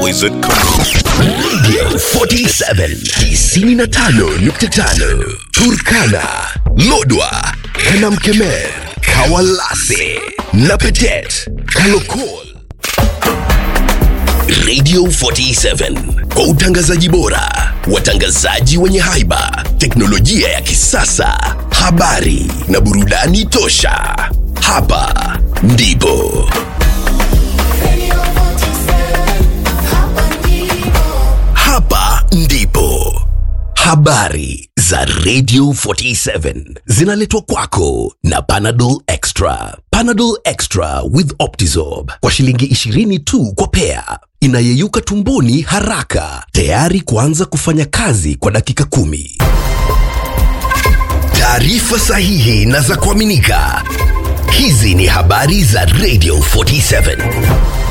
Wizard Radio 47 95.5 Turkana, Lodwa, Kanamkemer, Kawalase na Petet, Kalokol. Radio 47 kwa utangazaji bora, watangazaji wenye haiba, teknolojia ya kisasa, habari na burudani tosha. Hapa ndipo hapa ndipo habari za Radio 47 zinaletwa kwako na Panadol Extra. Panadol Extra with Optizorb kwa shilingi 20 tu kwa pea, inayeyuka tumboni haraka, tayari kuanza kufanya kazi kwa dakika kumi. Taarifa sahihi na za kuaminika. Hizi ni habari za Radio 47.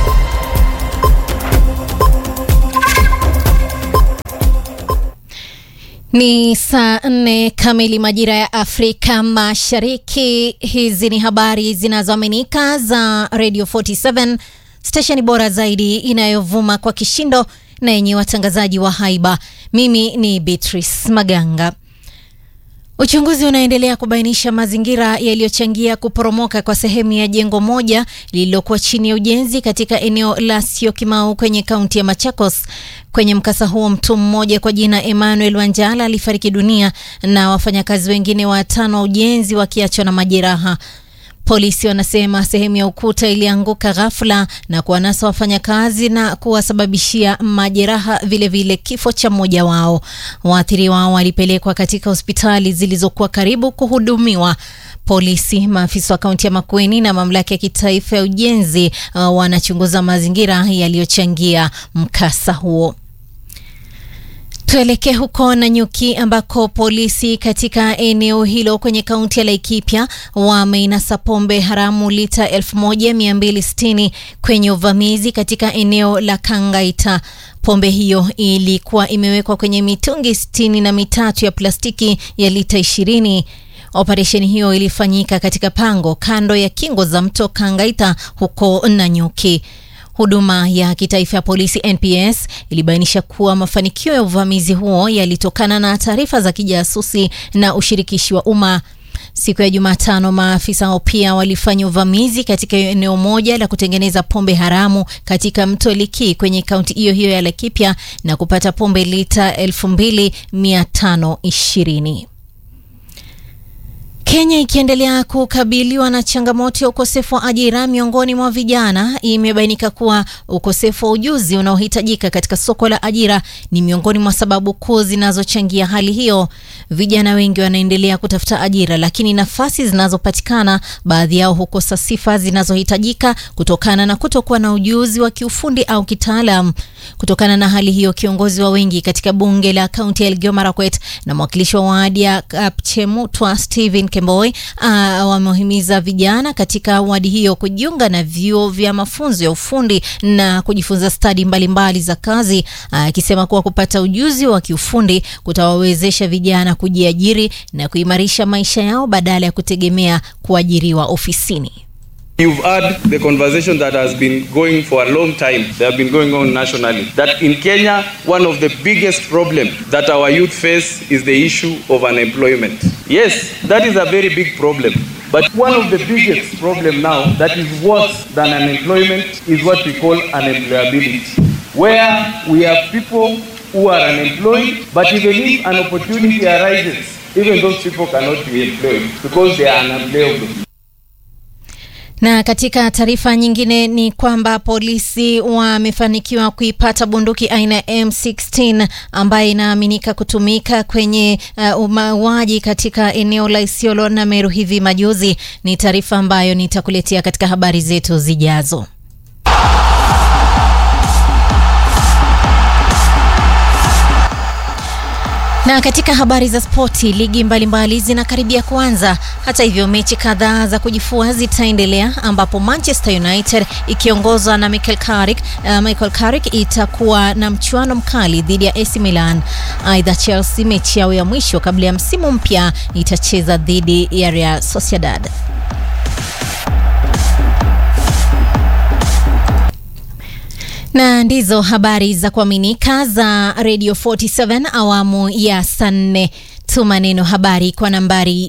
Ni saa nne kamili majira ya Afrika Mashariki. Hizi ni habari zinazoaminika za Radio 47, stesheni bora zaidi inayovuma kwa kishindo na yenye watangazaji wa haiba. Mimi ni Beatrice Maganga. Uchunguzi unaendelea kubainisha mazingira yaliyochangia kuporomoka kwa sehemu ya jengo moja lililokuwa chini ya ujenzi katika eneo la Syokimau kwenye kaunti ya Machakos. Kwenye mkasa huo, mtu mmoja kwa jina Emmanuel Wanjala alifariki dunia na wafanyakazi wengine watano wa ujenzi wakiachwa na majeraha. Polisi wanasema sehemu ya ukuta ilianguka ghafla na kuwanasa wafanyakazi na kuwasababishia majeraha, vilevile kifo cha mmoja wao. Waathiriwa wao walipelekwa katika hospitali zilizokuwa karibu kuhudumiwa. Polisi, maafisa wa kaunti ya Makueni na mamlaka ya kitaifa ya ujenzi uh, wanachunguza mazingira yaliyochangia mkasa huo. Tuelekee huko Nanyuki ambako polisi katika eneo hilo kwenye kaunti ya Laikipia wameinasa pombe haramu lita 1260 kwenye uvamizi katika eneo la Kangaita. Pombe hiyo ilikuwa imewekwa kwenye mitungi sitini na mitatu ya plastiki ya lita 20. Operesheni hiyo ilifanyika katika pango kando ya kingo za mto Kangaita huko Nanyuki. Huduma ya kitaifa ya polisi NPS ilibainisha kuwa mafanikio ya uvamizi huo yalitokana na taarifa za kijasusi na ushirikishi wa umma. Siku ya Jumatano, maafisa hao pia walifanya uvamizi katika eneo moja la kutengeneza pombe haramu katika mto Liki kwenye kaunti hiyo hiyo ya Laikipia na kupata pombe lita 2520. Kenya ikiendelea kukabiliwa na changamoto ya ukosefu wa ajira miongoni mwa vijana, imebainika kuwa ukosefu wa ujuzi unaohitajika katika soko la ajira ni miongoni mwa sababu kuu zinazochangia hali hiyo. Vijana wengi wanaendelea kutafuta ajira, lakini nafasi zinazopatikana, baadhi yao hukosa sifa zinazohitajika kutokana na kutokuwa na ujuzi wa kiufundi au kitaalam. Kutokana na hali hiyo, kiongozi wa wengi katika bunge la kaunti ya Elgeyo Marakwet na mwakilishi wa wadi ya Kapchemutwa Stephen Kemboi uh, wamehimiza vijana katika wadi hiyo kujiunga na vyuo vya mafunzo ya ufundi na kujifunza stadi mbalimbali za kazi, akisema uh, kuwa kupata ujuzi wa kiufundi kutawawezesha vijana kujiajiri na kuimarisha maisha yao badala ya kutegemea kuajiriwa ofisini. You've heard the conversation that has been going for a long time. They have been going on nationally. That in Kenya, one of the biggest problems that our youth face is the issue of unemployment. Yes, that is a very big problem. But one of the biggest problem now that is worse than unemployment is what we call unemployability, where we have people who are unemployed, but even if an opportunity arises, even those people cannot be employed because they are unemployable. Na katika taarifa nyingine ni kwamba polisi wamefanikiwa kuipata bunduki aina ya M16 ambayo inaaminika kutumika kwenye uh, mauaji katika eneo la Isiolo na Meru hivi majuzi. Ni taarifa ambayo nitakuletea katika habari zetu zijazo. Na katika habari za spoti, ligi mbalimbali zinakaribia kuanza. Hata hivyo, mechi kadhaa za kujifua zitaendelea, ambapo Manchester United ikiongozwa na Michael Carrick, uh, Michael Carrick itakuwa na mchuano mkali dhidi ya AC Milan. Aidha, Chelsea mechi yao ya mwisho kabla ya msimu mpya itacheza dhidi ya Real Sociedad. na ndizo habari za kuaminika za Radio 47 awamu ya saa nne. Tuma neno habari kwa nambari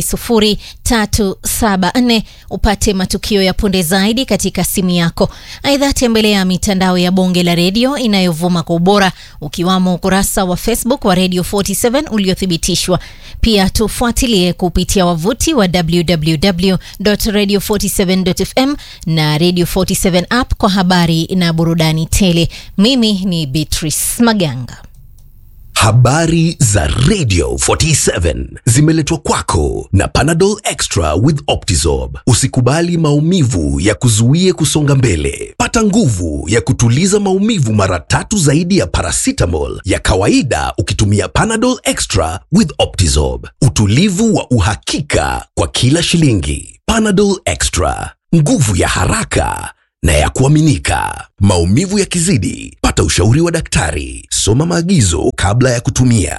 20374 upate matukio ya punde zaidi katika simu yako. Aidha, tembelea mitandao ya bonge la redio inayovuma kwa ubora ukiwamo ukurasa wa Facebook wa Radio 47 uliothibitishwa. Pia tufuatilie kupitia wavuti wa www.radio47.fm na Radio 47 app kwa habari na burudani tele. Mimi ni Beatrice Maganga. Habari za Radio 47 zimeletwa kwako na Panadol Extra with Optizorb. Usikubali maumivu ya kuzuie kusonga mbele. Pata nguvu ya kutuliza maumivu mara tatu zaidi ya paracetamol ya kawaida ukitumia Panadol Extra with Optizorb. Utulivu wa uhakika kwa kila shilingi. Panadol Extra, nguvu ya haraka na ya kuaminika. Maumivu yakizidi, pata ushauri wa daktari. Soma maagizo kabla ya kutumia.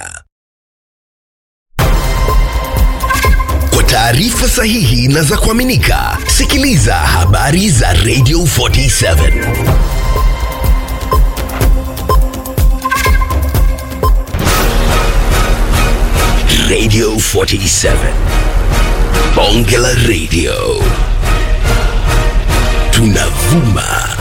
Kwa taarifa sahihi na za kuaminika, sikiliza habari za Radio 47. Radio 47. Bonge la Radio. Tunavuma